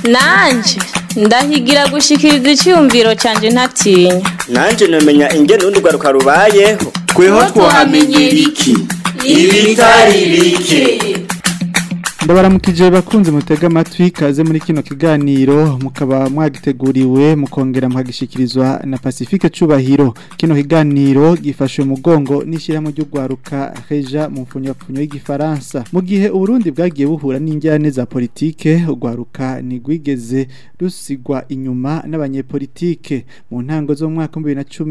nanje ndahigira gushikiriza icyumviro cyanjye ntatinya nanje nomenya ingene urundi rwaruka rubayeho tweho twahamenyera iki ibitari bike ndabaramukije bakunze mutega amatwi kaze muri kino kiganiro mukaba mwagiteguriwe mukongera mukagishikirizwa na Pacifique Cubahiro kino kiganiro gifashe umugongo n'ishyirahamwe ry'ugwaruka Reja mu mfunyapfunyo y'igifaransa mu gihe Uburundi bwagiye buhura n'injyane za politike ugwaruka nigwigeze rusigwa inyuma n'abanyepolitike mu ntango zo mu mwaka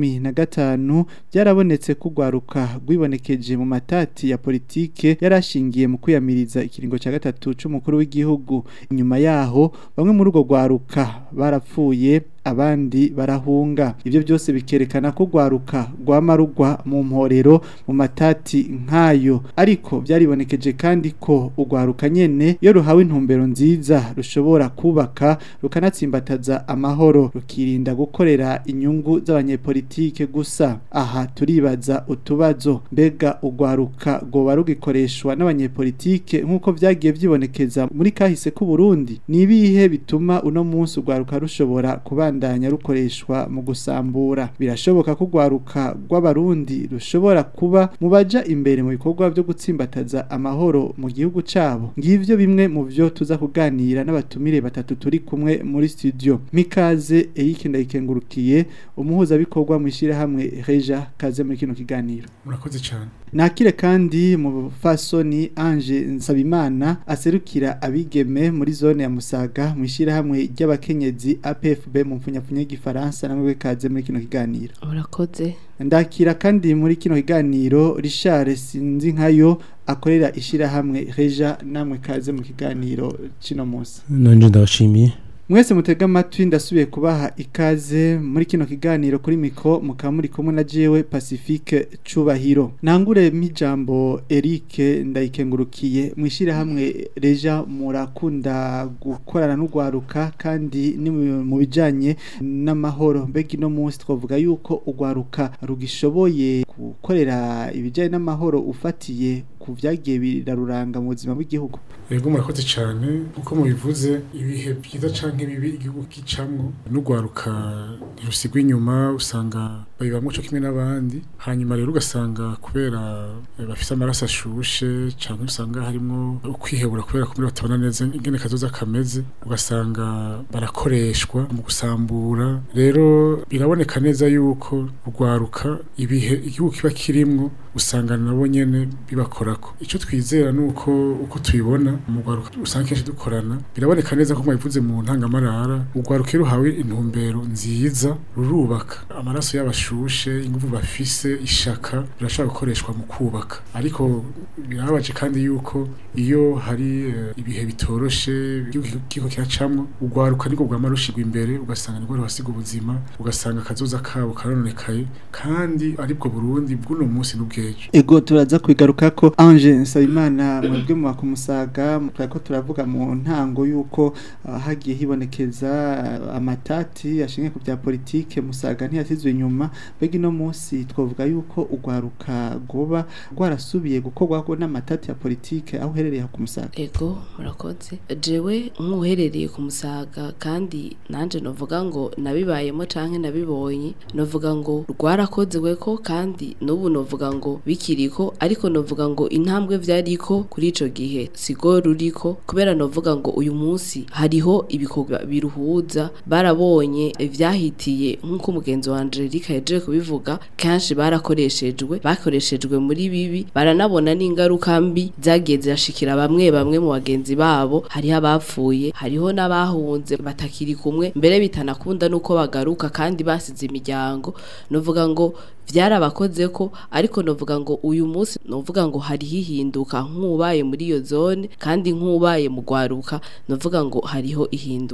2015 byarabonetse ko ugwaruka rwibonekeje mu matati ya politike yarashingiye mu kwiyamiriza ikiringo cya gatatu c'umukuru w'igihugu inyuma yaho bamwe muri urwo rwaruka barapfuye abandi barahunga ibyo byose bikerekana ko rwaruka rwamarugwa mu mporero mu matati nk'ayo ariko byaribonekeje kandi ko urwaruka nyene iyo ruhawe intumbero nziza rushobora kubaka rukanatsimbataza amahoro rukirinda gukorera inyungu z'abanyepolitike gusa aha turibaza utubazo mbega urwaruka rwoba rugikoreshwa n'abanyepolitike nk'uko vyagiye vyibonekeza muri kahise k'u Burundi ni ibihe bituma uno munsi urwaruka rushobora kubana kubandanya rukoreshwa mu gusambura birashoboka ko rwaruka rw'abarundi rushobora kuba mu baja imbere mu bikorwa byo gutsimbataza amahoro mu gihugu cabo ngivyo bimwe mu byo tuza kuganira n'abatumire batatu turi kumwe muri studio mikaze Eric ndayikengurukiye umuhuza bikorwa mu ishirahamwe Reja kaze muri kino kiganiro murakoze cyane nakire kandi mu fasoni Ange Nsabimana aserukira abigeme muri zone ya Musaga mu ishirahamwe ry'abakenyezi APFB mu mfunyapfunya y'igifaransa namwe kaze muri kino kiganiro urakoze ndakira kandi muri kino kiganiro Richard sinzi nkayo akorera ishirahamwe Reja namwe kaze mu kiganiro cino munsi nanje ndabashimiye mwese mutega amatwi ndasubiye kubaha ikaze muri kino kiganiro kuri miko mukaba muri kumwe na jewe Pacifique Cubahiro nangure mijambo Eric ndayikengurukiye mwishira hamwe Reja murakunda gukorana n'ugwaruka kandi ni mu bijanye n'amahoro mbega no munsi twavuga yuko ugwaruka rugishoboye gukorera ibijanye n'amahoro ufatiye ku vyagiye biraruranga mu buzima bw'igihugu yego murakoze cyane uko mubivuze ibihe byiza canke bibi igihugu gicamwo n'ugwaruka ntirusigwa inyuma usanga babibamwo co kimwe n'abandi hanyuma rero ugasanga kubera bafise amaraso ashushe canke usanga harimwo ukwihebura kubera kumwe batabona neza ingene kazoza kameze ugasanga barakoreshwa mu gusambura rero biraboneka neza yuko urwaruka ibihe igihugu kiba kirimwo usanga nabo nyene bibakorako ico twizera nuko uko tubibona mu rwaruka usanga kenshi dukorana biraboneka neza ko mwabivuze mu ntangamarara urwaruka iyo ruhawe intumbero nziza rurubaka amaraso y'abashushe ingufu bafise ishaka birashobora gukoreshwa mu kubaka ariko birababaje kandi yuko iyo hari uh, ibihe bitoroshe igihugu kiracamwo urwaruka niko rwama rushigwa imbere ugasanga nirwo ruhasiga ubuzima ugasanga akazoza kabo karononekaye kandi aribwo Burundi bw'uno munsi n'ubwejo ego turaza kwigaruka ko Ange Nsabimana mwebwe mu bakumusaga ko turavuga mu ntango yuko uh, hagiye hibonekeza uh, amatati ashingiye ku bya politike musaga ntiyasizwe inyuma mbega ino munsi twavuga yuko urwaruka goba rwarasubiye gukorwa n'amatati ya politike aho uherereye ku musaga ego murakoze jewe nk'uherereye ku musaga kandi nanje novuga ngo nabibayemo canke nabibonye novuga ngo rwarakozwe ko kandi n'ubu novuga ngo bikiriko ariko novuga ngo intambwe vyariko kuri ico gihe sigo ruriko kubera novuga ngo uyu munsi hariho ibikorwa biruhuza barabonye ivyahitiye nk'uko umugenzi wa Angelique yaje kubivuga kanshi barakoreshejwe bakoreshejwe muri bibi baranabona n'ingaruka mbi zagiye zirashikira bamwe bamwe mu bagenzi babo hariho abapfuye hariho n'abahunze batakiri kumwe mbere bitanakunda nuko bagaruka kandi basize imiryango novuga ngo vyarabakoze ko ariko novuga ngo uyu munsi novuga ngo hari hihinduka nk'ubaye muri iyo zone kandi nk'ubaye mu gwaruka novuga ngo hariho ihinduka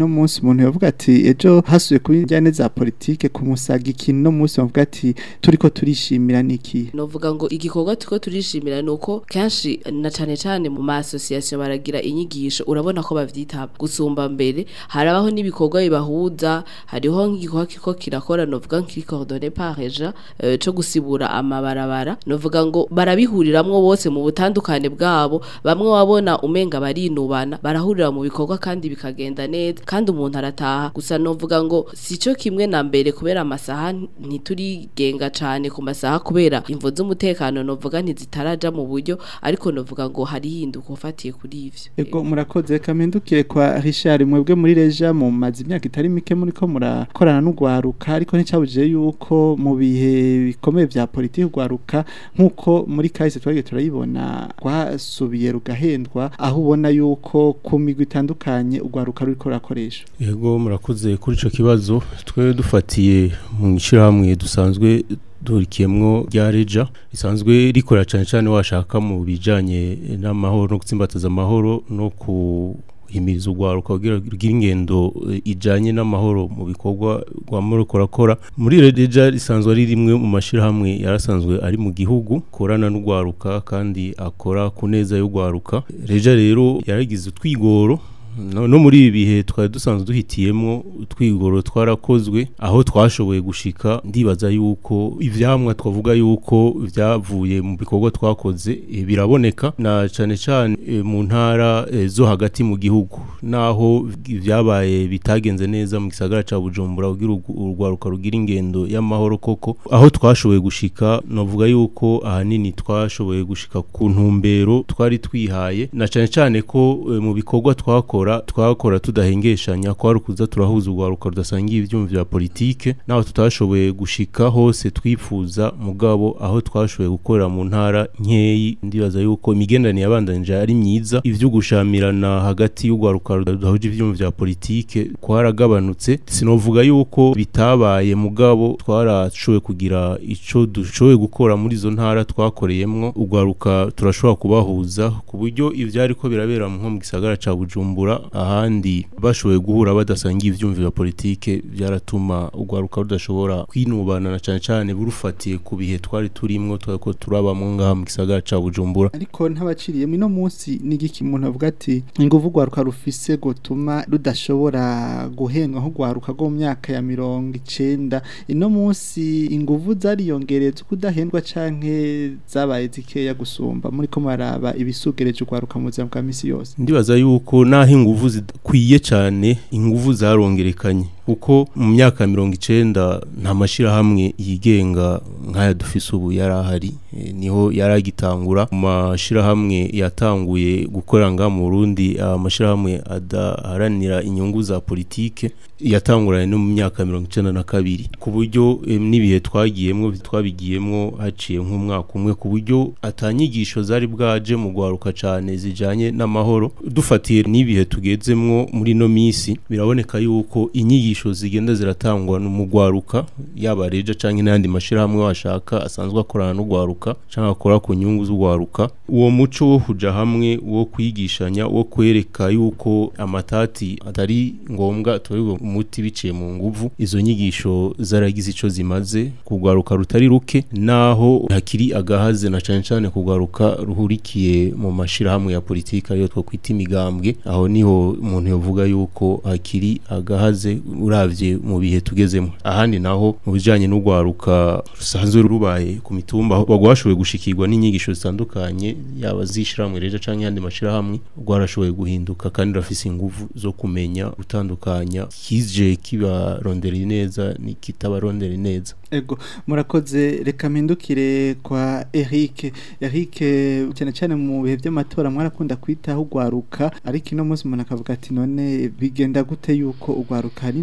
no munsi umuntu yavuga ati ejo hasuye kuba injyane za politike ku musaga ikintu no munsi bavuga ati turiko turishimira niki novuga ngo igikorwa tuko turishimira nuko kenshi na cane cane mu ma association baragira inyigisho urabona ko bavyitaba gusumba mbere harabaho n'ibikorwa bibahuza hariho nk'igikorwa kiko kirakora novuga nk'icordonné par eja eh, co gusibura amabarabara novuga ngo barabihuriramwo bose mu butandukane bwabo bamwe wabona umenga barinubana barahurira mu bikorwa kandi bikagenda neza kandi umuntu arataha gusa novuga ngo sico kimwe na mbere kubera amasaha ntiturigenga cane ku masaha kubera imvo z'umutekano novuga ntizitaraja mu buryo ariko novuga ngo hari hinduka ufatiye kuri ivyo Ego murakoze kamendukire kwa Richard mwebwe muri Reja mu mazi imyaka itari mike muri ko murakorana n'ugwaruka ariko nticabuje yuko mu bihe bikomeye vya politiki ugwaruka nkuko muri kahise twagiye turayibona rwasubiye rugahendwa aho ubona yuko ku migwi itandukanye ugwaruka ruriko rurakoresha Yego murakoze kuri ico kibazo twe dufatiye mu ishirahamwe dusanzwe durikiyemwo rya reja risanzwe rikora cyane cyane washaka mu bijanye n'amahoro no gutsimbataza amahoro no kuhimiriza urwaruka kugira rugira ingendo eh, ijanye n'amahoro mu bikorwa rwama ruriko rurakora muri reja risanzwe ari rimwe mu mashirahamwe yarasanzwe ari mu gihugu korana n'urwaruka kandi akora ku neza y'urwaruka reja rero yaragize utwigoro no, no muri ibi bihe twari dusanzwe duhitiyemwo utwigoro twarakozwe aho twashoboye gushika ndibaza yuko ivyamwa twavuga yuko vyavuye mu bikorwa twakoze e, biraboneka na cane cane e, mu ntara e, zo hagati mu gihugu naho vyabaye bitagenze neza mu gisagara ca Bujumbura kugira urgu- urwaruka rugira ingendo y'amahoro koko aho twashoboye gushika novuga yuko ahanini twashoboye gushika ku ntumbero twari twihaye na cane cane ko e, mu bikorwa twakora twakora tudahengeshanya kwari kuza turahuza urwaruka rudasangiye ivyuma vya politike naho tutashoboye gushika hose twifuza mugabo aho twashoboye gukorera mu ntara nkeyi ndibaza yuko imigenderanire yabandanije ari myiza ivyo gushamirana hagati y'urwaruka rudahuje ivyuma vya politike kwaragabanutse sinovuga yuko bitabaye mugabo twarashoboye kugira ico dushoboye gukora muri izo ntara twakoreyemwo urwaruka turashobora kubahuza ku buryo ivyari ko birabera nko mu gisagara ca Bujumbura ahandi bashoboye guhura badasangiye ivyumviro vya politike byaratuma urwaruka rudashobora kwinubana na cane cane burufatiye ku bihe twari turimwo twako turabamwo ngaha mu gisagara ca Bujumbura ariko ntabaciriye ino munsi n'igiki umuntu avuga ati inguvu rwaruka rufise gutuma rudashobora guhendwa nko rwaruka rwo mu myaka ya mirongo icenda ino munsi inguvu zariyongereza kudahendwa canke zabaye zikeya gusumba muri ko maraba ibisugereje urwaruka mu buzima bwa misi yose ndibaza yuko naho inguvu zidakwiye cyane inguvu zarongerekanye kuko mu myaka mirongo icenda nta mashirahamwe yigenga nk'aya dufise ubu yari ahari e, niho yari agitangura mu mashirahamwe yatanguye gukorera ngaha mu Burundi amashirahamwe adaharanira inyungu za politike yatanguranye no mu myaka mirongo icenda na kabiri ku buryo e, n'ibihe twagiyemwo twabigiyemwo haciye nk'umwaka umwe ku buryo atanyigisho zari bwaje mu gwaruka cane zijanye n'amahoro dufatiye n'ibihe tugezemwo muri no misi biraboneka yuko inyigisho zigenda ziratangwa mu gwaruka yaba reja canke n'andi mashirahamwe washaka asanzwe akorana n'ugwaruka canke akora ku nyungu z'ugwaruka uwo muco wo kuja hamwe wo kwigishanya wo kwereka yuko amatati atari ngombwa atorerwa umuti biciye mu nguvu izo nyigisho zaragize ico zimaze kugwaruka rutari ruke naho hakiri agahaze na cane cane kugwaruka ruhurikiye mu mashirahamwe ya politika yo two kwita imigambwe aho niho umuntu yovuga yuko hakiri agahaze uravye mu bihe tugezemo ahandi naho mu bijanye n'ugwaruka rusanzwe rubaye ku mitumba aho bagwashoboye gushikirwa n'inyigisho zitandukanye yaba zishiramwe reja canke yandi mashirahamwe rwarashoboye guhinduka kandi rafise inguvu zo kumenya gutandukanya kije kibarondera neza nikitabarondera neza Ego murakoze reka mpindukire kwa Eric Eric cyane cyane mu bihe by'amatora mwarakunda kwitaho ugwaruka ariko ino munsi umuntu akavuga ati none bigenda gute yuko ugwaruka rino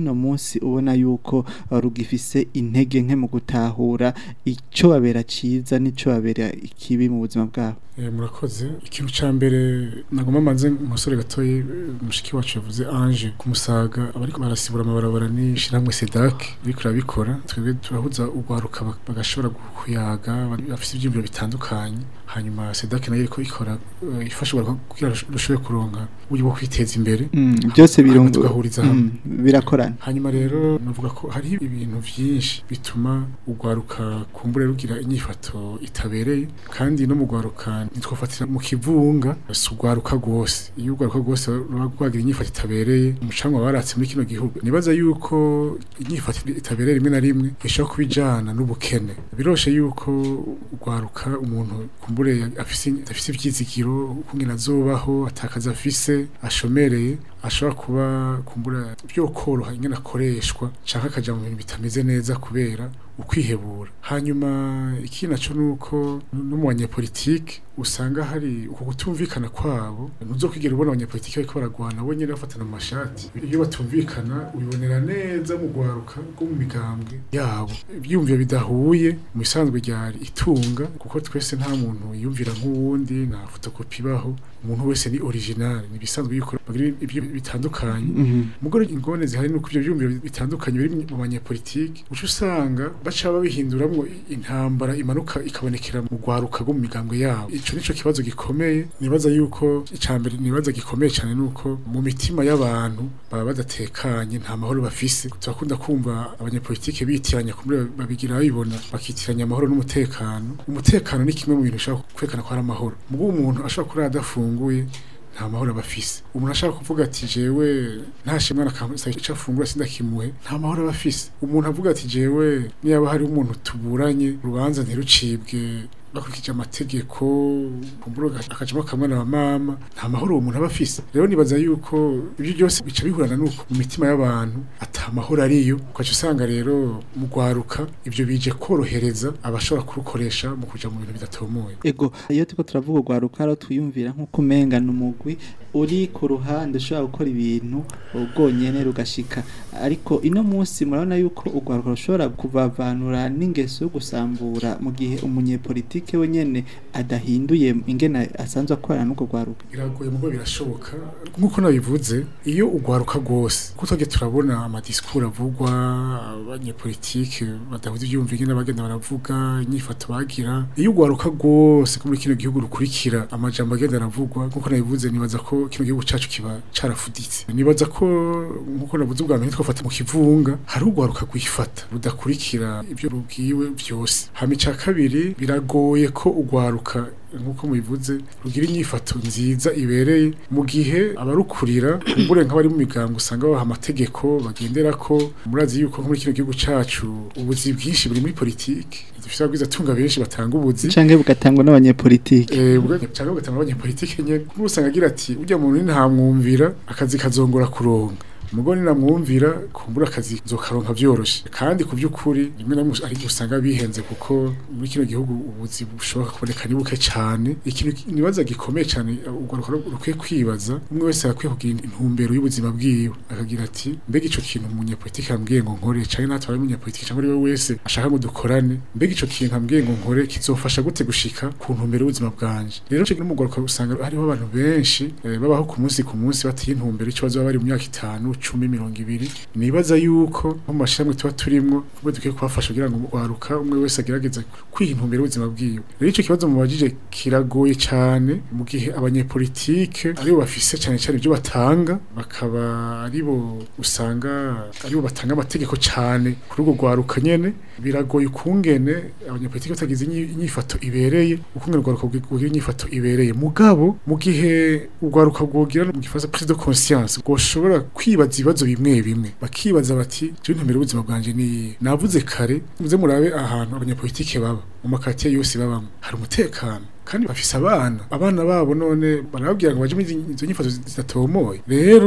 n'uno munsi ubona yuko uh, rugifise intege nke mu gutahura ico babera ciza n'ico babera ikibi mu buzima bwabo Eh, murakoze ikintu ca mbere nagomba manze umusore gatoyi eh, mushiki wacu yavuze Ange kumusaga abariko barasibura amabarabara ni shiramwe Sedak biriko rabikora twebwe turahuza ugwaruka bak- bagashobora kuyaga bafite ivyumviro bitandukanye hanyuma Sedak nayo iriko ikora eh, ifasha ugwaruka kugira rushobore kuronka uburyo bwo kwiteza imbere Mm, byose hanyuma birungu tugahuriza hamwe Mm, birakorana hanyuma rero navuga ko hari ibintu byinshi bituma ugwaruka kumbure rugira inyifato itabereye kandi no mu gwaruka ntitwafatira mu kivunga si ugwaruka rwose iyo ugwaruka rwose ruba rwagira inyifato itabereye umucanwa waratse muri kino gihugu nibaza yuko inyifato itabereye rimwe na rimwe ishobora kuba ijana n'ubukene biroshe yuko ugwaruka umuntu kumbure afise afise ivyizigiro ukungena azobaho atakaza afise ashomereye ashobora kuba kumbura byo koroha ingene akoreshwa canke akaja mu bintu bitameze neza kubera ukwihebura hanyuma ikindi naco nuko no mu banyepolitike usanga hari uko kutumvikana kwabo ntuzokwigera ubona abanyepolitike bariko baragwana bo nyene bafatana mu mashati iyo batumvikana ubibonera neza mu gwaruka rwo mu migambwe yabo ibyumviro bidahuye mu isanzwe ryari itunga kuko twese nta muntu yiyumvira nk'uwundi nta fotokopi ibaho umuntu wese ni original ni bisanzwe yuko bagira ibyo bitandukanye Mhm. mugore ingone zihari nuko ibyo byumviro bitandukanye biri mu banyepolitike uca usanga baca babihinduramwo intambara imanuka ikabonekera mu gwaruka rwo mu migambwe yabo ico nico kibazo gikomeye nibaza yuko icambere nibaza gikomeye cyane nuko mu mitima y'abantu baba badatekanye nta mahoro bafise turakunda kumva abanyepolitike bitiranya kumbe babigira babibona bakitiranya amahoro n'umutekano umutekano ni kimwe mu bintu ushobora kwerekana ko ari amahoro mugo umuntu ashobora kurara adafunguye nta mahoro aba afise umuntu ashaka kuvuga ati jewe ntashe mwana akamasa icyo afungura sindakimuhe nta mahoro aba afise umuntu avuga ati jewe niba hari umuntu tuburanye urubanza ntirucibwe bakurikije amategeko kumbura akajamo kamwe na mama nta mahoro uwo muntu aba afise rero nibaza yuko ibyo byose bica bihurana nuko mu mitima y'abantu ata mahoro ariyo ukaca usanga rero mu gwaruka ibyo bije korohereza abashobora kurukoresha mu kuja mu bintu bidatomoye ego iyo turiko turavuga urwaruka rero twiyumvira nk'uko umenga ni umugwi uri ku ruhande ushobora gukora ibintu ubwonyene rugashika ariko ino munsi murabona yuko urwaruka rushobora kuvavanura n'ingeso yo gusambura mu gihe umunyepolitike wenyene adahinduye ingene asanzwe akorana n'urwo rwaruka biragoye mugo birashoboka nk'uko nabivuze iyo ugwaruka rwose kuko twagiye turabona amadisikuru avugwa abanyepolitike badahuza ibyumva ingene bagenda baravuga inyifato bagira iyo ugwaruka rwose ko muri kino gihugu rukurikira amajambo agenda aravugwa nk'uko nabivuze nibaza ko kino gihugu cacu kiba carafuditse nibaza ko nk'uko navuze ubwa mbere twafata mu kivunga hari ugwaruka rwifata rudakurikira ibyo rubwiwe byose hama ica kabiri biragoye ko ugwaruka nk'uko mubivuze rugira inyifato nziza ibereye mu gihe abarukurira kumbure nk'abari mu migango usanga baha amategeko bagendera ko murazi yuko nko muri kino gihugu cacu ubuzi bwinshi buri muri politiki dufite ababwiza tunga benshi batanga ubuzi canke bugatangwa n'abanyepolitike Eh, ubwo cyangwa ugatanga abanyepolitike nyene kuko usanga agira ati ujya muntu ntamwumvira akazi kazongora kuronka umugore namwumvira kumbura akazi nzokaronka vyoroshe kandi ku by'ukuri rimwe na rimwe ari igihe usanga bihenze kuko muri kino gihugu ubuzi bushoboka kuboneka ni buke cyane ikintu nibaza gikomeye cyane urwaruka rukwiye kwibaza umwe wese akwiye kugira intumbero y'ubuzima bwiwe akagira ati mbega ico kintu umunyepolitike yambwiye ngo nkore canke natwe ari umunyepolitike cyangwa ari we wese ashaka ngo dukorane mbega ico kintu ambwiye ngo nkore kizofasha gute gushika ku ntumbero y'ubuzima bwanje rero cyo n'umugwaruka usanga hariho abantu benshi eh, babaho ku munsi ku munsi batiye intumbero ico bazoba bari mu myaka itanu cumi mirongo ibiri nibaza yuko nko mu mashyirahamwe tuba turimwo kumwe dukwiye kubafasha kugira ngo waruka umwe wese agerageze kwiha intumbero y'ubuzima bwiwe rero icyo kibazo mubajije kiragoye cyane mu gihe abanyepolitike aribo bafise cyane cyane ibyo batanga bakaba aribo usanga aribo batanga amategeko cyane kuri urwo rwaruka nyene biragoye ukungene abanyepolitike batagize inyi- inyifato ibereye ukungene urwaruka rwogira inyifato ibereye mugabo mu gihe urwaruka rwogira mu gifaransa prise de conscience rwoshobora kwibaza ibibazo bimwe bimwe bakibaza bati je ntumbere ubuzima bwanje ni iyihe?" navuze kare muze murabe ahantu abanyepolitike baba mu makatiye yose babamo hari umutekano kandi bafise abana abana babo none barababwira ngo baje muri izi- izo nyifato zidatomoye rero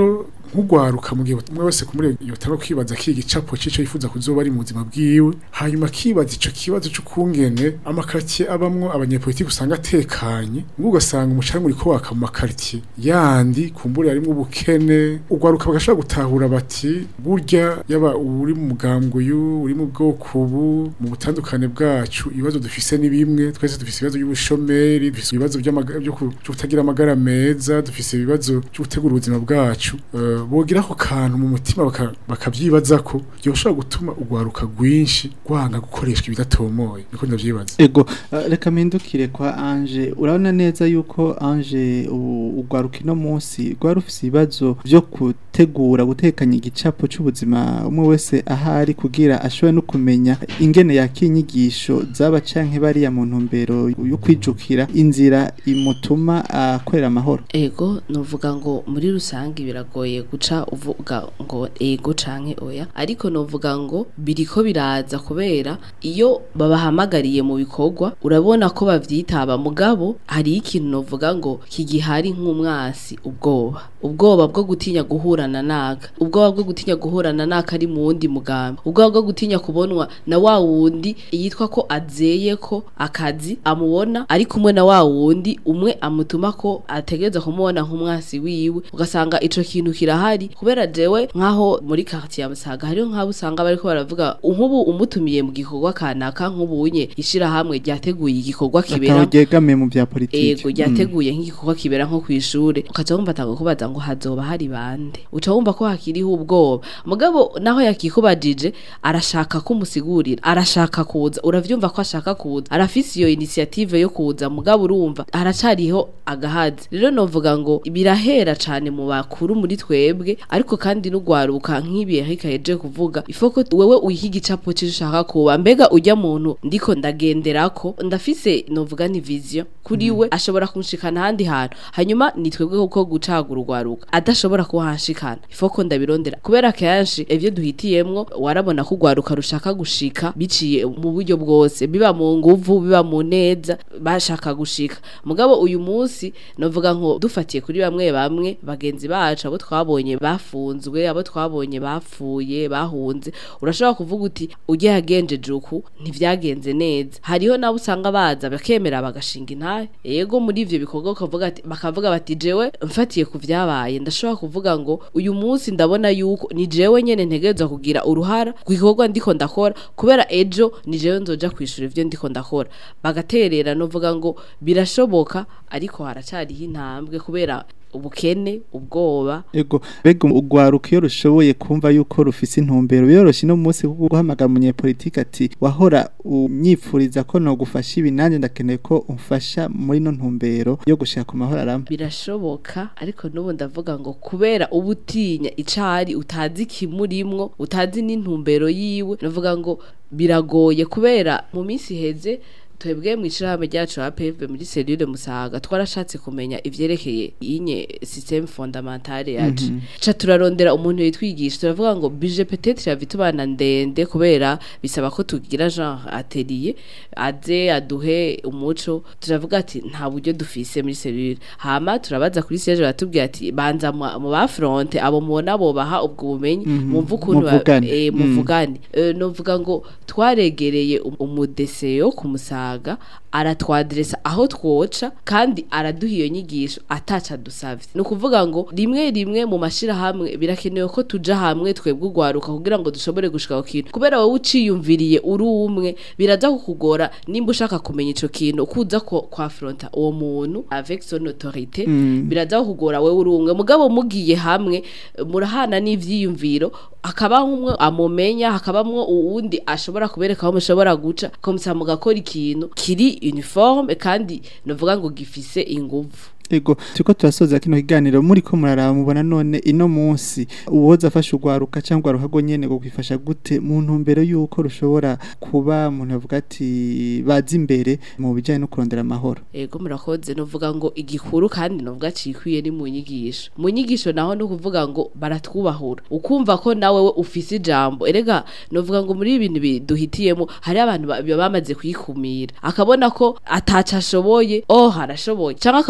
nk'ugwaruka mu gihe umwe wese kumuri yotara kwibaza kiri gicapo c'ico yifuza kuzoba ari mu buzima bwiwe hanyuma akibaza ico kibazo c'ukungene amakartier abamwo abanyepolitiki usanga atekanye ngo ugasanga umucanga uriko waka mu makartier yandi kumbure harimwo ubukene ugwaruka bagashobora gutahura bati burya yaba uri mu mugambwe uyu uri mu bwoko ubu mu butandukane bwacu ibibazo dufise ni bimwe twese dufise ibibazo by'ubushomeri dufise ibibazo by'amaga- byo ku- byo kutagira amagara meza dufise ibibazo byo gutegura ubuzima bwacu Eh, bogira ako kantu mu mutima baka- bakavyibaza ko byoshobora gutuma ugwaruka rwinshi rwanga gukoreshwa ibidatomoye niko ndavyibaza Ego, uh, reka mpindukire kwa Ange. Urabona neza yuko Ange u- ugwaruka ino munsi rwari ufise ibibazo vyo gutegura gutekanya igicapo c'ubuzima umwe wese ahari kugira ashobore no kumenya ingene yakinyigisho zaba canke bariya mu ntumbero yo kwijukira inzira imutuma akorera amahoro. ego novuga ngo muri rusange biragoye guca uvuga ngo ego canke oya ariko novuga ngo biriko biraza kubera iyo babahamagariye mu bikorwa urabona ko bavyitaba mugabo hari ikintu novuga ngo kigihari nk'umwasi ubwoba ubwoba bwo gutinya guhurana naka ubwoba bwo gutinya guhurana naka ari mu wundi mugambi ubwoba bwo gutinya kubonwa na wa wundi yitwa ko azeye ko akazi amubona ari kumwe na wa wundi umwe amutuma ko ategereza kumubona nk'umwasi wiwe ugasanga ico kintu kirahari kubera jewe nkaho muri quartier ya Musaga hariho nk'abo usanga bariko baravuga nk'ubu umutumiye mu gikorwa kanaka nk'ubunye ishirahamwe ryateguye igikorwa kibera Akaba ryegamiye mu vya politiki. ego ryateguye nk'igikorwa kibera nko kw'ishure ukaca wumva atanga kubaza ngo hazoba hari bande uca wumva ko hakiriho ubwoba mugabo naho yakikubajije arashaka kumusigurira arashaka kuza uravyumva ko ashaka kuza arafise iyo initiative yo kuza mugabo urumva haracariho agahazi rero novuga ngo birahera cane mu bakuru muri twebwe ariko kandi n'ugwaruka nk'ibihe hikayeje kuvuga ifoko wewe uyiha igicapo c'ico ushaka kuba mbega ujya muntu ndiko ndagenderako ndafise novuga ni vision kuri we ashobora kunshikana ahandi hantu hanyuma ni twebwe kuko gucagura urwaruka adashobora kuhanshikana ifoko ndabirondera kubera kenshi ivyo duhitiyemwo warabona ko urwaruka rushaka gushika biciye mu buryo bwose biba mu nguvu biba mu neza bashaka gushika mugabo uyu munsi novuga nko dufatiye kuri bamwe bamwe bagenzi bacu abo twabonye bafunzwe abo twabonye bapfuye bahunze urashobora kuvuga uti ujye yagenjeje uku ntivyagenze neza hariho nabo usanga baza bakemera bagashinga intahe yego muri ivyo bikorwa ukavuga ati bakavuga bati jewe mfatiye ku vyabaye ndashobora kuvuga ngo uyu munsi ndabona yuko ni jewe nyene ntegerezwa kugira uruhara ku gikorwa ndiko ndakora kubera ejo ni jewe nzoja kwishura ivyo ndiko ndakora bagaterera novuga ngo birashoboka ariko haracariho intambwe kubera ubukene ubwoba Ego, bega ugwaruka iyo rushoboye kumva yuko rufise intumbero biroroshye no munsi kuko guhamagara umunyepolitiki ati wahora unyipfuriza ko no gufasha ibi nanjye ndakeneye ko umfasha muri no ntumbero yo gushaka ku mahoro arama. birashoboka ariko n'ubu ndavuga ngo kubera uba utinya icari utazi kimurimwo utazi n'intumbero yiwe navuga ngo biragoye kubera mu minsi iheze twebwe mu ishirahamwe ryacu APF muri cellule Musaga twarashatse kumenya ivyerekeye inye système fondamentale yacu ca turarondera umuntu yitwigisha turavuga ngo budget peut-être ya vitubana ndende kubera bisaba ko tugira genre atelier aze aduhe umuco turavuga ati nta buryo dufise muri cellule hama turabaza kuri siège batubwira ati banza mu mu ba front abo mubona bo baha ubwo bumenyi mumva ukuntu ba- Muvugane. eh, Mm. muvugane Eh, novuga ngo twaregereye um- umudeseyo ku musaga aratwadresa aho twoca kandi araduha iyo nyigisho ataca dusavye ni ukuvuga ngo rimwe rimwe mu mashirahamwe birakenewe ko tuja hamwe twebwe ugwaruka kugira ngo dushobore gushika ku kintu kubera wowe uciyumviriye uri umwe biraza kukugora nimba ushaka kumenya ico kintu kuza ko kwa fronta uwo muntu avec son autorité Mm. biraza kukugora wewe uri umwe mugabo mugiye hamwe murahana n'ivyiyumviro hakaba umwe amumenya hakabamwo uwundi ashobora kubereka aho mushobora guca komisa mugakora ikintu kiri uniforme kandi novuga ngo gifise inguvu Ego, turiko turasoza kino kiganiro muri ko muraraba mubona none ino munsi uwoza afasha ugwaruka cyangwa ugwaruka go nyene go kwifasha gute mu ntumbero yuko rushobora kuba umuntu avuga ati bazi imbere mu bijanye no kurondera amahoro. ego murakoze novuga ngo igikuru kandi novuga cikwiye ni mu nyigisho mu nyigisho naho no kuvuga ngo baratwubahura ukumva ko nawe we ufise ijambo erega novuga ngo muri ibintu biduhitiyemo hari abantu ba- baba bamaze kwikumira akabona ko ataca ashoboye oh harashoboye cyangwa akabona ko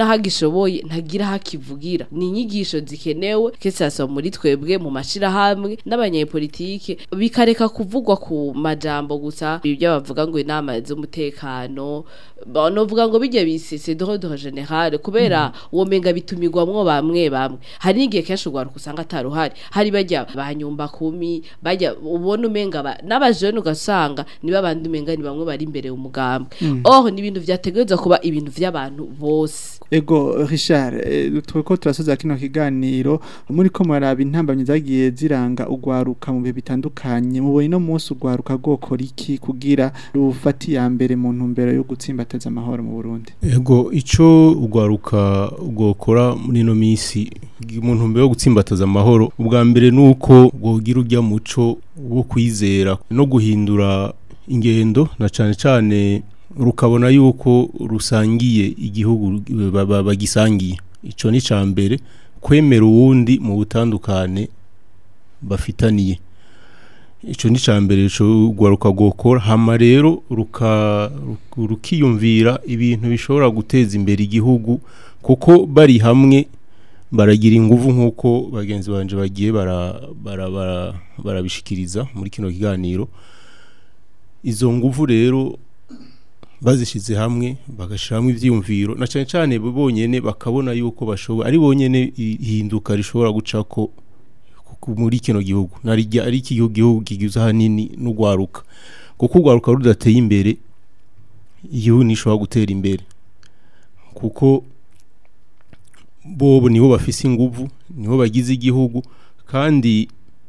naho agishoboye ntagira aho akivugira ni inyigisho zikenewe kesasa muri twebwe mu mashirahamwe n'abanyepolitike bikareka kuvugwa ku majambo gusa ibyo bavuga ngo inama z'umutekano novuga ngo bijya bisese d'ordre général kubera uwo menga bitumirwamwo bamwe bamwe hari n'igihe kenshi ugwaruka usanga ataruhari hari bajya banyumba kumi bajya ubona umenga ba- n'abajene ugasanga niba abandi umenga ni bamwe bari imbere umugambwe oh ni ibintu vyategerezwa kuba ibintu vy'abantu bose Ego Richard eh, tweko turasoza kino kiganiro muri ko maraba intambamye zagiye ziranga ugwaruka mu bihe bitandukanye mubonye no munsi ugwaruka gokora iki kugira rufati ya mbere mu ntumbero yo gutsimbateza amahoro mu Burundi Ego ico ugwaruka ugokora muri ino misi mu ntumbero yo gutsimbataza amahoro ubwa mbere nuko gwogira urya muco wo kwizera no guhindura ingendo na cane cane rukabona yuko rusangiye igihugu ba- ba- bagisangiye ico ni ca mbere kwemera uwundi mu butandukane bafitaniye ico ni ca mbere ico ugwaruka gukora hama rero ruka ruk- rukiyumvira ibintu bishobora guteza imbere igihugu kuko bari hamwe baragira inguvu nk'uko bagenzi banje bagiye bara- bara- bara- barabishikiriza muri kino kiganiro izo nguvu rero bazishize hamwe bagashiramo ivyiyumviro na cyane cyane bo bonyene bakabona yuko bashobora ari bonyene ihinduka rishobora gucako ku- muri kino gihugu narijya ari iki gihugu gihugu kigize hanini n'ugwaruka kuko ugwaruka rudateye imbere igihugu nishobora gutera imbere kuko bobo nibo bafise inguvu nibo bagize igihugu kandi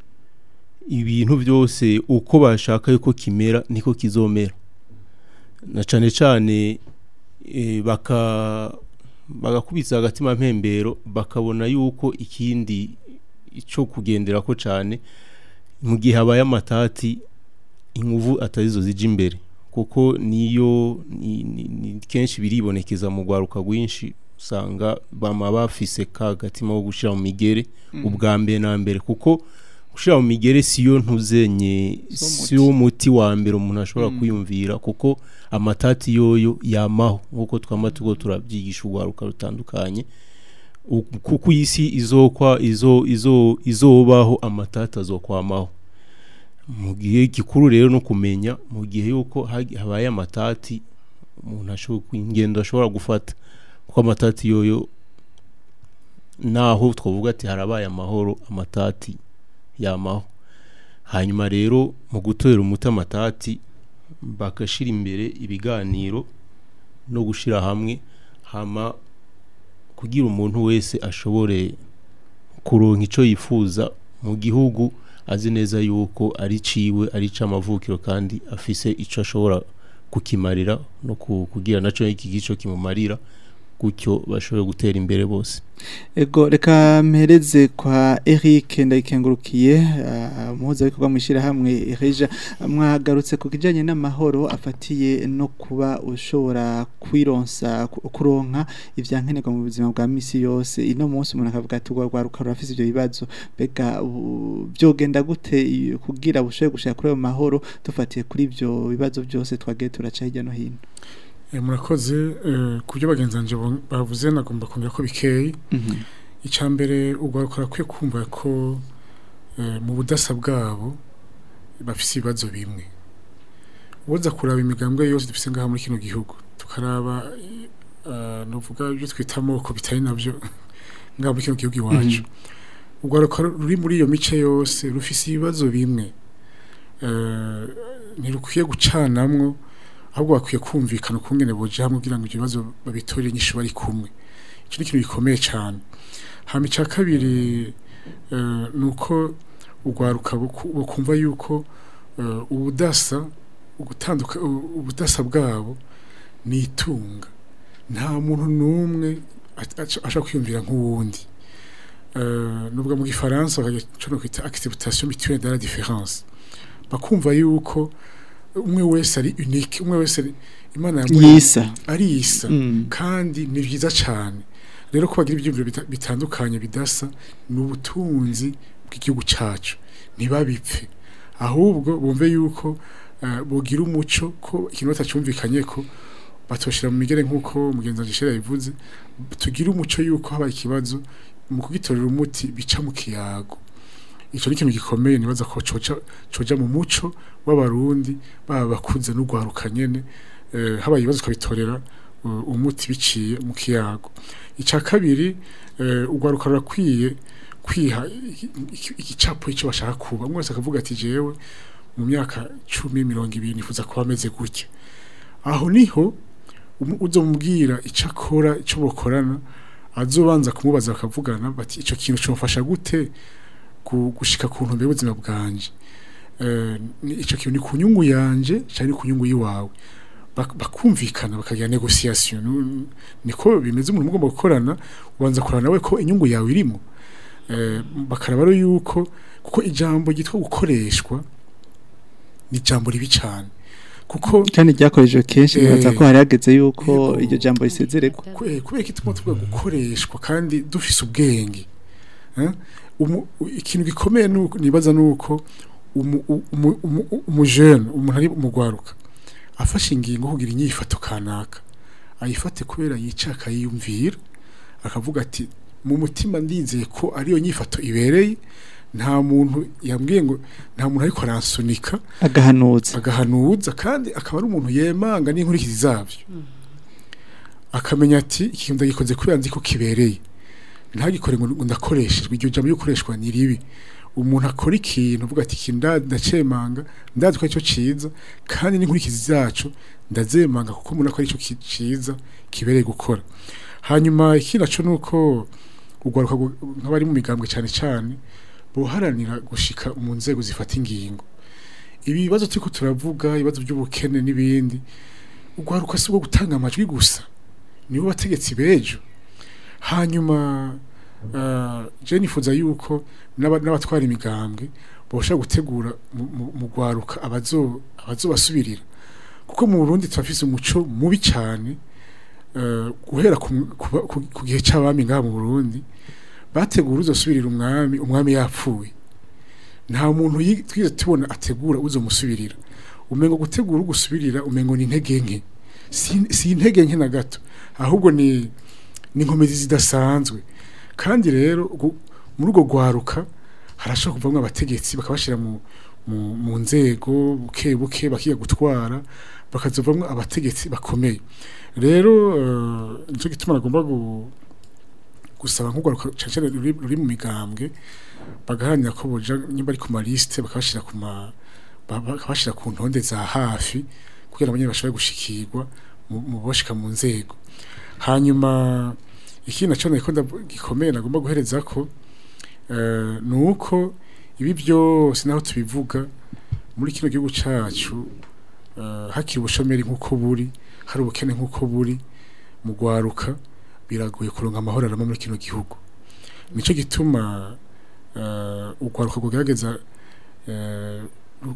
ibintu byose uko bashaka yuko kimera niko kizomera na cane cane eh, baka bagakubitsa agatima mpembero bakabona yuko ikindi ico kugenderako cane mu gihe habaye amatati inguvu atarizo zija imbere kuko niyo ni, ni, ni kenshi biribonekeza mu rwaruka rwinshi usanga bama bafise ka gatima wo gushira mu migere ubwa mbere na mbere kuko gushira mu migere siyo ntuzenye Si wo muti. siyo muti wa mbere umuntu ashobora kwiyumvira kuko amatati yoyo yamaho nkuko twama tugo turabyigisha urwaruka rutandukanye U- kuko isi izokwa izo izo izobaho amatati azokwamaho mu gihe gikuru rero no kumenya mu gihe yuko hagi- habaye amatati umuntu ashobora ingendo ashobora gufata kuko amatati yoyo naho twavuga ati harabaye amahoro amatati yamaho hanyuma rero mu gutorera umuti amatati bagashira imbere ibiganiro no gushira hamwe hama kugira umuntu wese ashobore kuronka ico yifuza mu gihugu azi neza yuko ari ciwe ari c'amavukiro kandi afise ico ashobora kukimarira no ku- kugira naco iki gico kimumarira gutyo bashobore gutera imbere bose Ego reka mpereze kwa Eric ndayikengurukiye umuhuza w'ikorwa mu ishyirahamwe Reja mwagarutse ku kijyanye n'amahoro afatiye no kuba ushobora kwironsa ku- kuronka ibyankenerwa mu buzima bwa misi yose ino munsi umuntu akavuga ati urwa rwaruka rurafise ibyo bibazo mbega u- byogenda gute iyo- kugira bushobore gushaka kuri ayo mahoro dufatiye kuri ibyo bibazo byose twagiye turaca hirya no hino Eh, murakoze eh, ku byo bagenzi banje bo- bavuze nagomba kongera ko bikeye Mhm. icya mbere urwaruka rakwiye kumva ko eh, mu budasa bwabo bafise ibibazo bimwe uwoza kuraba imigambwe yose dufise ngaha muri kino gihugu tukaraba uh, novuga ibyo twita amoko bitari navyo ngaha muri kino gihugu iwacu urwaruka ruri muri iyo mice yose rufise ibibazo bimwe Eh, ntirukwiye gucanamwo ahubwo bakwiye kumvikana ukungene boja hamwe kugira ngo ibyo bibazo babitorere inyishu bari kumwe icyo ni ikintu gikomeye cyane hama icya kabiri eh, ni uko urwaruka buku- bukumva yuko eh, ubudasa ugutanduka u- ubudasa bwabo ni itunga nta muntu n'umwe at- aca- ashobora kwiyumvira nk'uwundi Eh, nubwo mu gifaransa bakagira ico no kwita acceptation mutuelle de la différence bakumva yuko umwe wese ari unique umwe wese ari- imana yamuremye yisa ari isa Mm. kandi ni byiza cyane rero ko bagira ibyumviro bita- bitandukanye bidasa ni ubutunzi bw'igihugu cyacu ntibabipfe ahubwo bumve yuko eh, bogira umuco ko ikintu batacyumvikanye ko batoshira mu migere nk'uko mugenzi wanje Shera yabivuze tugire umuco yuko haba ikibazo mu kugitorera umuti bica mu kiyago ico ni ikintu gikomeye nibaza ko coca coja mu muco w'abarundi baba bakuze n'ugwaruka nyene eh, haba ibibazo ukabitorera uh, umuti biciye mu kiyago ica kabiri eh, ugwaruka rurakwiye kwiha iki- iki- igicapo ico bashaka kuba umwe wese akavuga ati jewe mu myaka cumi mirongo ibiri nifuza kuba ameze gutya aho niho umu- uzomubwira ico akora ico bokorana azobanza kumubaza bakavugana bati ico kintu comfasha gute gu- gushika ku ntumbero y'ubuzima bwanje Eh, ni- ico kintu ni ku nyungu yanje cyangwa ni ku nyungu yiwawe Bak- bakumvikana bakagira negociation Nu- niko bimeze umuntu mugomba gukorana ubanza kurana nawe ko inyungu yawe irimo Eh, bakaraba rero yuko kuko ijambo ryitwa gukoreshwa ni ijambo ribi cyane kuko kandi ryakorejwe kenshi Eh, nibaza ko hari hageze yuko yego. iryo jambo risezererwa ku- eh, kubera ko ituma tuvuga gukoreshwa kandi dufise ubwenge Eh? Umu- u- ikintu gikomeye nuko nibaza nuko umu- u- umu- umu- u- umujene umuntu ari umugwaruka afashe ingingo kugira inyifato kanaka ayifate kubera yicaka yiyumvira akavuga ati mu mutima ndizeye ko ariyo nyifato ibereye nta muntu yambwiye ngo nta muntu ariko aransunika agahanuza agahanuza kandi akaba ari umuntu yemanga n'inkurikizi zabyo akamenya ati ikintu ndagikoze kubera nzi ko kibereye ntagikore ngo ngo ndakoreshejwe iryo jambo y'ukoreshwa ni ribi umuntu akora ikintu avuga ati ikintu nda- ndacemanga ndazi ko aricyo ciza kandi n'inkurikizi zacu ndazemanga kuko mbona ko aricyo ki- ciza kibereye gukora hanyuma ikindi naco nuko ugwaruka gu- nk'abari mu migambwe cyane cyane boharanira gushika mu nzego zifata ingingo ibi bibazo turiko turavuga ibibazo by'ubukene n'ibindi ugwaruka si ubwo gutanga amajwi gusa nibo bategetsi bejo hanyuma uh, je nifuza yuko n'aba- n'abatwara imigambwe boshobora gutegura mu- mu mu gwaruka abazo abazobasubirira kuko mu Burundi turafise umuco mubi cyane uh, guhera ku, ku, ku, ku gihe c'abami ngaha mu Burundi bategura uzosubirira umwami umwami yapfuye nta muntu yi- twize tubona ategura uzomusubirira umengo gutegura ugusubirira umengo ni intege nke si si intege nke na gato ahubwo ni ni inkomezi zidasanzwe kandi rero gu- muri urwo rwaruka harashobora kuvamwo abategetsi bakabashira mu mu, mu nzego buke buke bakiga gutwara bakazovamwo abategetsi bakomeye rero uh, nico gituma nagomba gu, gusaba nk'urwaruka cane cane ruri, ruri mu migambwe bagaharanira ko boja nyimba ari ku maliste bakabashira ku ma ba- bakabashira ku ntonde za hafi kugira abanye bashobore gushikirwa mu mu boshika mu nzego hanyuma ikindi naco nako ndavu- gikomeye nagomba guhereza ko eh, nuko ibi byose naho tubivuga muri kino gihugu cacu eh, hakiri ubushomeri nk'uko buri hari ubukene nk'uko buri mu gwaruka biragoye kuronka amahoro arama muri kino gihugu nico gituma uh, urwaruka rwogerageza uh,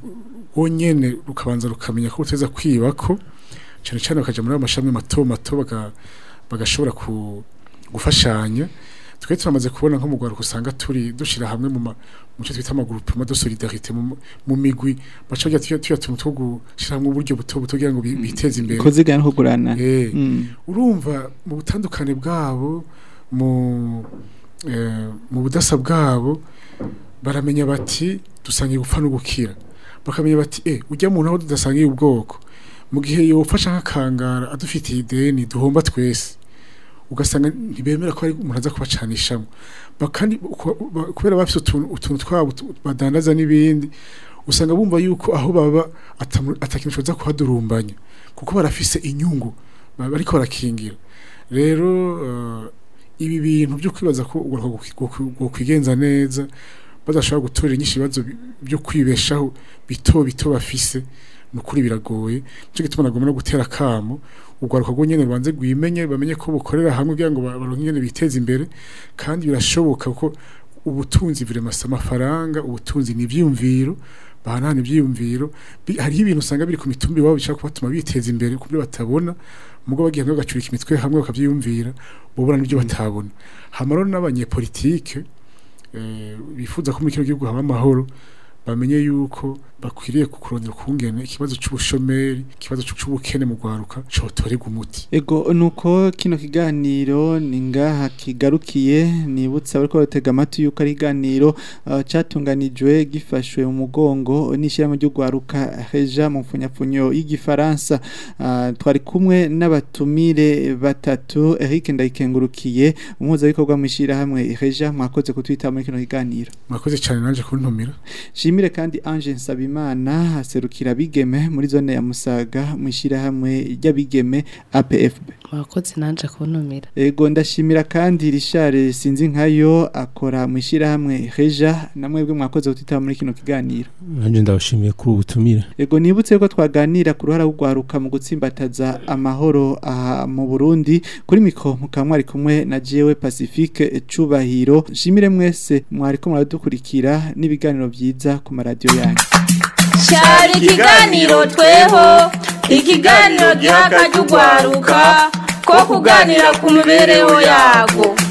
rwonyene rukabanza rukamenya ko ruteza kwibako cyane cyane bakaja muri amashami mato mato baga- bagashobora ku gufashanya twe turamaze kubona nko mu Rwanda usanga turi dushira hamwe mu ma- mu cyo twita amagroupement de solidarité mu mu migwi baca bajya tuya tuya tuntu two gushira hamwe uburyo buto buto kugira ngo bi- biteze imbere kuzigana no kugurana Eh, Mm. urumva mu butandukane bwabo mu eh, mu budasa bwabo baramenya bati dusangiye gupfa no gukira bakamenya bati eh ujya mu naho tudasangiye ubwoko mu gihe yofasha nk'akangara adufitiye ideni duhomba twese ugasanga ntibemera ko ari umuntu aza kubacanishamo Ba- kandi ku- ba- kubera bafite utuntu utuntu twabo tu- badandaza n'ibindi usanga bumva yuko aho baba atamu- atakintu coza kuhadurumbanya kuko barafise inyungu ba- bariko barakingira rero eh, ibi bintu byo kwibaza ko ugomba kwigenza neza badashobora gutorera inyinshi ibibazo bi- byo kwibeshaho bito bito bafise ni ukuri biragoye nicyo gituma nagomba no gutera akamo urwaruka rwo nyene rubanze rwimenye bamenye ko bukorera hamwe kugira ngo ba- baronke ingene biteze imbere kandi birashoboka ko ubutunzi viremasa amafaranga ubutunzi ni ivyiyumviro bahanahana ivyiyumviro Bi- hariho ibintu usanga biri ku mitumba iwabo bishaka kubatuma biteza imbere kubyo batabona mugo bagiye hamwe bagacurika imitwe hamwe bakavyiyumvira bobona n'ibyo batabona hamaro n'abanyepolitike eh, bifuza ko muri kino gihugu haba amahoro bamenye yuko bakwiriye kukurondera kungene ikibazo c'ubushomeri ikibazo c'ubukene mu gwaruka cotorega umuti Ego nuko kino kiganiro ni ngaha kigarukiye nibutsa bariko batega amatwi yuko ari iganiro uh, catunganijwe gifashwe mu mugongo n'ishirahamwe ryo gwaruka Reja mu mfunyapfunyo y'igifaransa uh, twari kumwe n'abatumire batatu Eric Ndayikengurukiye umuhuza bikorwa mu ishirahamwe Reja mwakoze kutwita muri kino kiganiro mwakoze cyane nanje kuntumira Shimire kandi Ange Nsabimana aserukira bigeme muri zone ya Musaga mu ishirahamwe ry'abigeme APFB mwakoze nanje kuntumira Ego ndashimira kandi Richard sinzi nkayo akora mu ishirahamwe Reja namwebwe mwakoze kutitaba muri kino kiganiro. nanje ndabashimiye kuri ubutumire Ego nibutse ko twaganira ku ruhara rugwaruka mu gutsimbataza amahoro aha mu Burundi kuri mikro mukamwari kumwe na jewe Pacifique Cubahiro. Shimire mwese mwariko muradukurikira n'ibiganiro byiza ku maradio yanyu. cyari ikiganiro tweho ikiganiro giha akajya ugwaruka ko kuganira ku mibereho yago